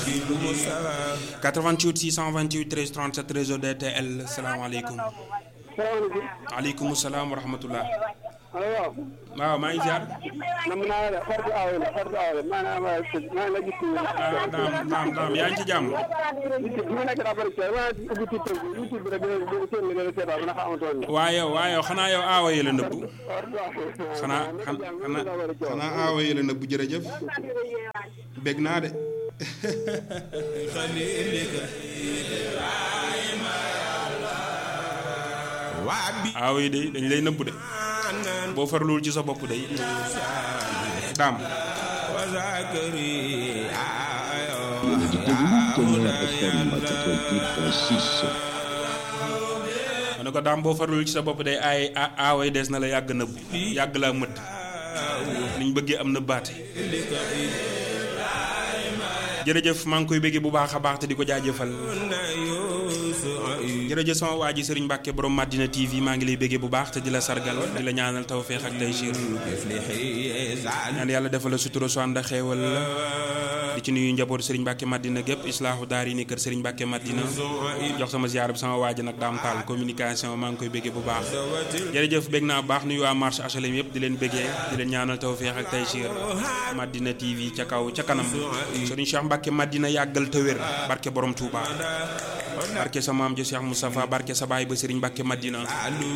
88 628 13 37 réseau DTL salaamaaleykum. salaamaaleykum. waaleykum salaam wa rahmatullah. allo. waaw maa ngi ziar. nam naa la Fatou Awa la Fatou Awa la maanaam maa ngi la gis. ah daam daam daam yaa ngi ci jàmm. bi ma nekk daa bëri coono maa ngi ubbi tuuti YouTube bi rek dina dina seen li nga seetaan ndax amatoon na. waaye waaye xanaa yow aawa yi la nëbbu. xanaa xanaa xanaa aawa yi la nëbbu jërëjëf. bég naa de. aawa yi de dañ lay nëbbu de. boo farluwul ci sa bopp day daam. ma ne ko daam boo farluwul ci sa bopp day ay aaway des na la yàgg nëbbu yàgg laa mëdd niñ bëggee am nëbbaate jërëjëf maa ngi koy bëggee bu baax a baax te di ko jaajëfal jërëjëf sama waa ji Serigne Mbacke borom Madina TV maa ngi lay bëggee bu baax te di la sargal di la ñaanal tawféex ak tey siir ñaan yàlla defal la sutura su ànd ak xeewal la di ci nuyu njabootu Serigne Mbacke Madina gépp islaahu daar yi ni kër Serigne Mbacke Madina jox sama ziar bi sama waa ji nag daam taal communication maa ngi koy bëggee bu baax jërëjëf bëgg naa bu baax nuyu waa marché HLM yëpp di leen bëggee di leen ñaanal tawféex ak tey siir Madina TV ca kaw ca kanam Serigne Cheikh Mbacke Madina yàggal te wér barke borom Touba barke sa maam ji Cheikh Moustapha barke sa baay ba Serigne Mbacke Madina